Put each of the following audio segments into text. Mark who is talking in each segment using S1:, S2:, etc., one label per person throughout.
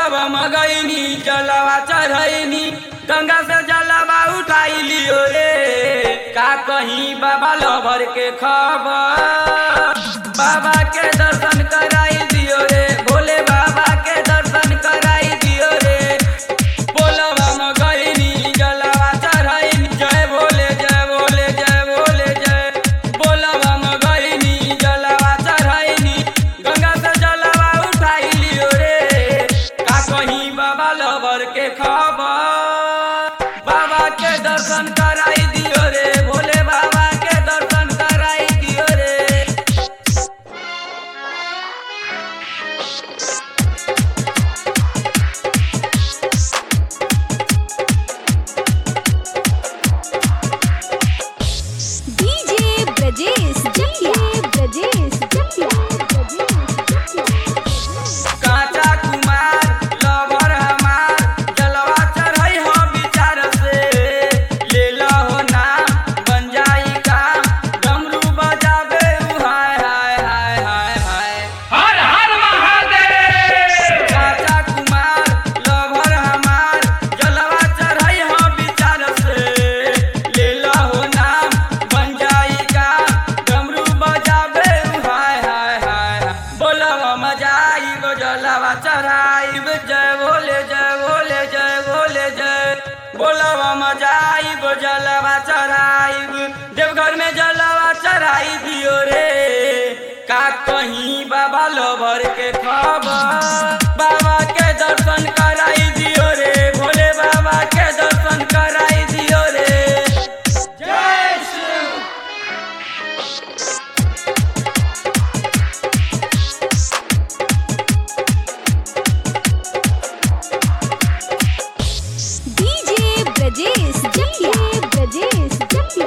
S1: बोलबा मगैनी जलवा चढ़ैनी गंगा से जलवा उठाई लियो रे का कहीं बाबा लभर के खबर बाबा के दर्शन कराई दियो रे भोले बाबा के दर्शन कराई दियो रे बोलबा मगैनी जलवा चढ़ैनी जय भोले जय भोले जय भोले जय बोलबा मगैनी जलवा चढ़ैनी गंगा से जलवा उठाई लियो रे का कहीं बाबा लवर के खबर बाबा के दर्शन कराई दियो रे भोले बाबा के दर्शन कराई दियो रे
S2: डीजे ब्रजेश जटिया ब्रजेश जटिया
S1: काचा कुमार लवर हमार जलवा चढ़ई हो विचार से ले हो नाम बन जाई काम डमरू बजावे उ हाय हाय हाय हाय हाय
S3: हर हर महादेव
S1: काचा कुमार लवर हमार जलवा चढ़ई हो विचार से ले हो नाम बन जाई काम डमरू बजावे उ हाय हाय हाय बोलवा मजाई गो जलवा चढ़ाई जय बोले जय बोले जय बोले जय बोलवा मजाई गो जलवा चढ़ाई देवघर में जलवा चढ़ाई दियो रे का कहीं बाबा लोभर के खबर बाबा के दर्शन कराई दियो रे भोले बाबा के दर्शन कराई दियो रे जय शिव
S2: डीजे ब्रजेश जटिया ब्रजेश जटिया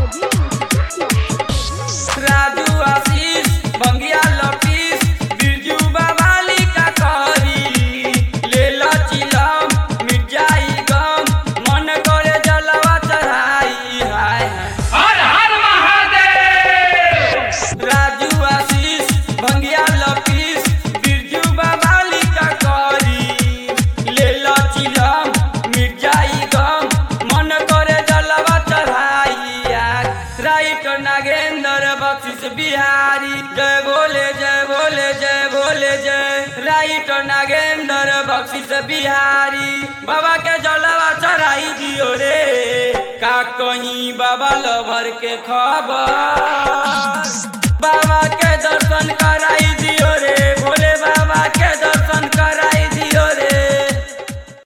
S1: राजू आशीष बंगिया लपीस बिरजू बवाली का करी ले चिलम मिट जाई गम मन करे जलवा चढ़ाई हाय हाय
S3: हर हर महादेव
S1: राजू आशीष भंगिया लपीस बिरजू बवाली का करी ले चिलम मिट जाई गम मन करे जलवा चढ़ाई आग राइट नागेंद्र बख्शिश बिहारी जय बोले जय बोले जय बोले जय राइट नागेंद्र बख्शिश बिहारी बाबा के जलवा चढ़ाई दियो रे का कहीं बाबा लभर के खबर